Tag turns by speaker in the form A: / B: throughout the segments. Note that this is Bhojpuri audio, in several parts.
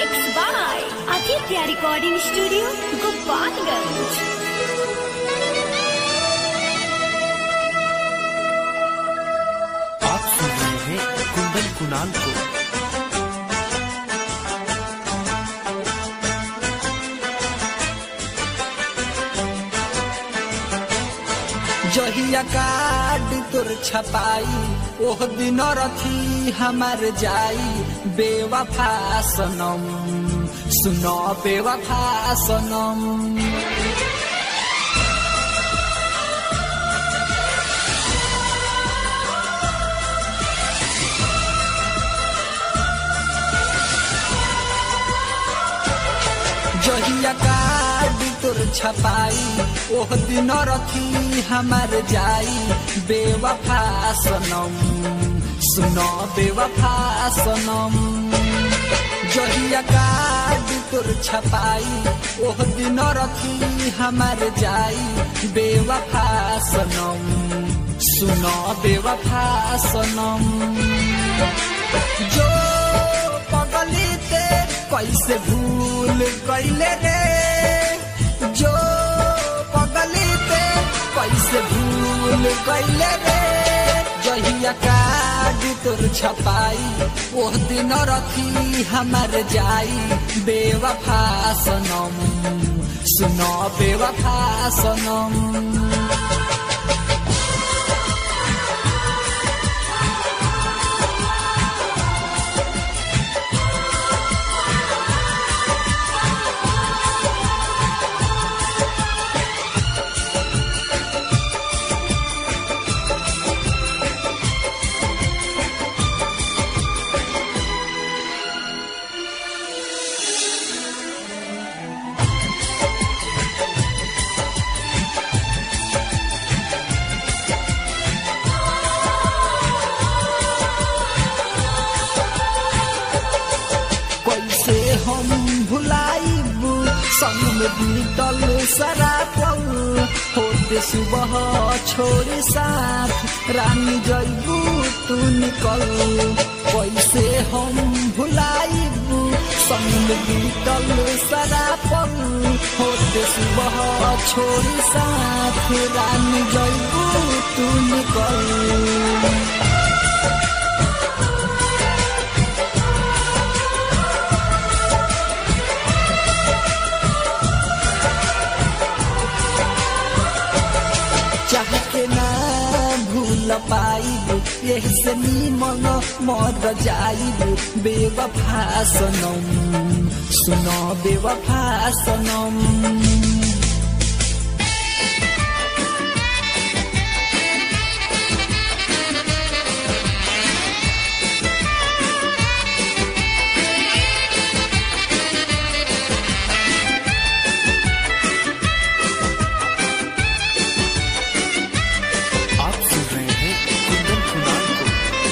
A: Mixed by Aditya Recording Studio, Gopalganj.
B: आप सुन रहे हैं कुंदन कुणाल को
C: जहिया कार्ड तोर छपाई ओह दिन रथी हमार जाई बेवफा सनम सुनो बेवफा सनम जहिया कार्ड तोर छपाई ओह दिन रथी हमार जाई बेवफा सनम सुनो बेवफा सनम जहिया कार्ड तोर छपाई ओह दिन रथी हमार जाई बेवफा सनम सुनो बेवफा सनम जो पगली ते कैसे भूल कैले रे जो पगली ते कैसे भूल कैले रे जहिया कार्ड तोर छपाई ओह दिन रखी हमार जाई बेवफा सनम सुनो बेवफा सनम कैसे हम भुलाइब संग में बीतल सारा पल होते सुबह छोड़ साथ रानी जैबू तू निकल कैसे हम भुलाइब संग में बीतल सारा पल होते सुबह छोड़ साथ रानी जैबू तू निकल चाह के ना भूल पाइब यही से निमन मर जाइब बेवफा सनम सुनो बेवफा सनम
B: आप सुन रहे हैं कुंदन कुणाल को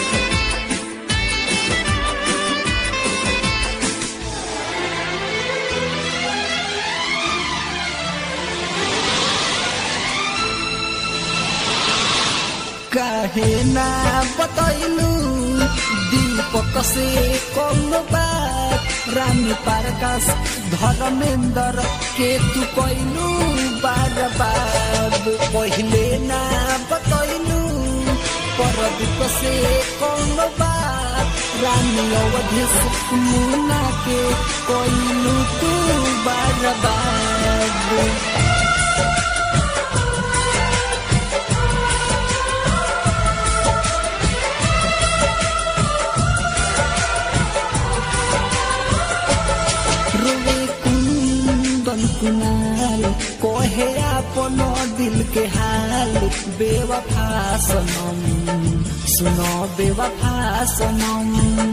C: काहे ना बतैलू दीपक से कौन बात रानी पारकाश धर्मेंद्र के तू कैलू बार बार पहले ना बतैलू परदीप से कौन बात रानी अवधेश मुना के कैलू तू बार बार रोवे कुंदन कुनाल कोहे अपन दिल के हाल बेवफा सनम सुनो बेवफा सनम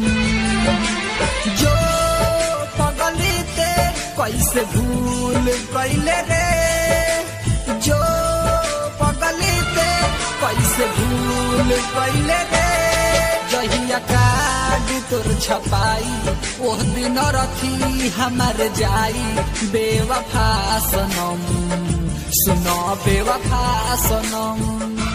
C: जो पगली ते कैसे भूल कैले रे जो पगली ते कैसे भूल कैले रे जहिया कार्ड तोर छपाई ओह दिन रखी हमार जाई बेवफा सनम सुनो बेवफा सनम